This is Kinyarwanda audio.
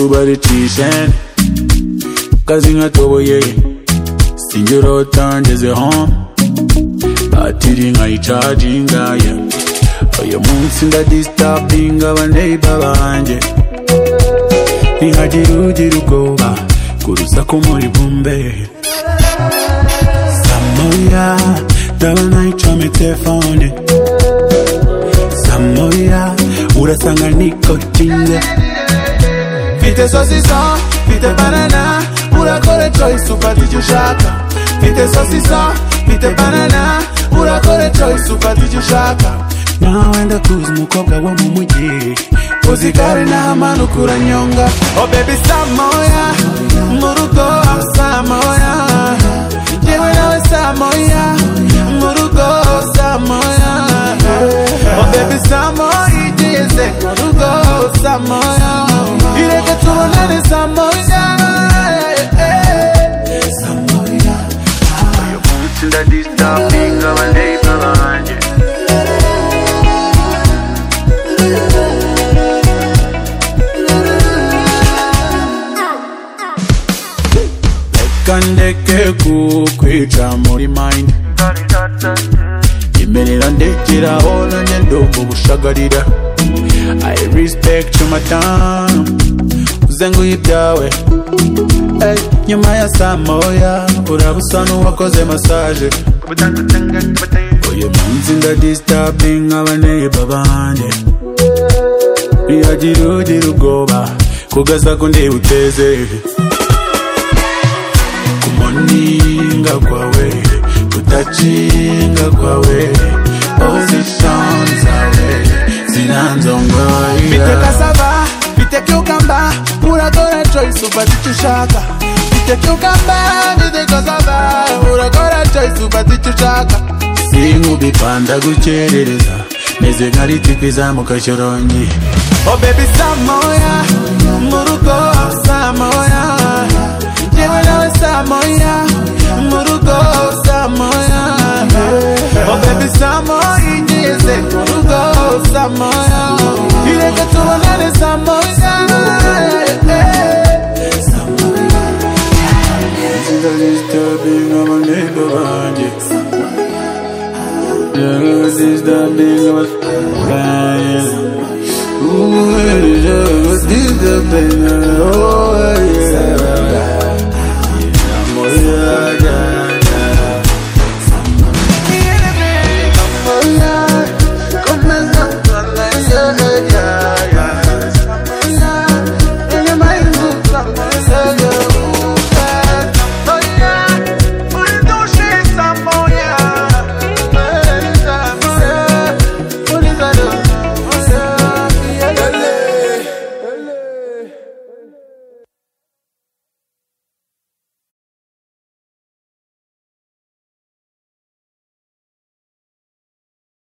baricisheni kazi nkatoboye sinjye urota ngezeho batiri nkayicaginga ye uyu munsi ndadisitapinga abaneiba banjye ntihagire ugira ubwoba ku rusaku muri bumbe samoya ndabona icomye telefone samoya urasanga nikotinze mfite sosiso mfite banana urakore coyisi ufata icyo ushaka mfite sosiso mfite banana urakore coyisi ufata icyo ushaka nawe ndakuzi umukobwa wo mu mujyi uzi igare n'amanuka uranyonga o bebi samoya mu rugo samoya yewe nawe samoya mu rugo samoya o bebi samoya igeze mu rugo samoya ireke tubonane samoya samoya uyu munsi ndadisitapinga abaneiba banjye kandeke kukwica muri mind imerera ndekeraho nanjye ndoga ubushagarira i respect you madamu uze nguhe ibyawe Ey, nyuma ya saa moya uraba usa n'uwakoze masaje uyu munsi ndadisitapinga abaneiba banjye ntihagire ugira ubwoba kugaza kundeba uteze kumoninga kwawe kutacinga kwawe position zawe Mfite zinanzongoira cassava, mfite cucumber, uragora choice ufata icyo ushaka. Mfite cucumber, mfite cassava, uragora choice ufata icyo ushaka. sinkubipanda gukerereza meze nka ritipi izamuka shorongi Oh baby Samoya, mu rugo Samoya, yewe nawe Samoya, mu rugo Samoya. Oh baby Samoya, ingeze mu rugo Samoya, ireke tubonane Samoya. Disturbing of a neighbor banjye Yeah, disturbing of a banjye Ooh, yeah, disturbing of a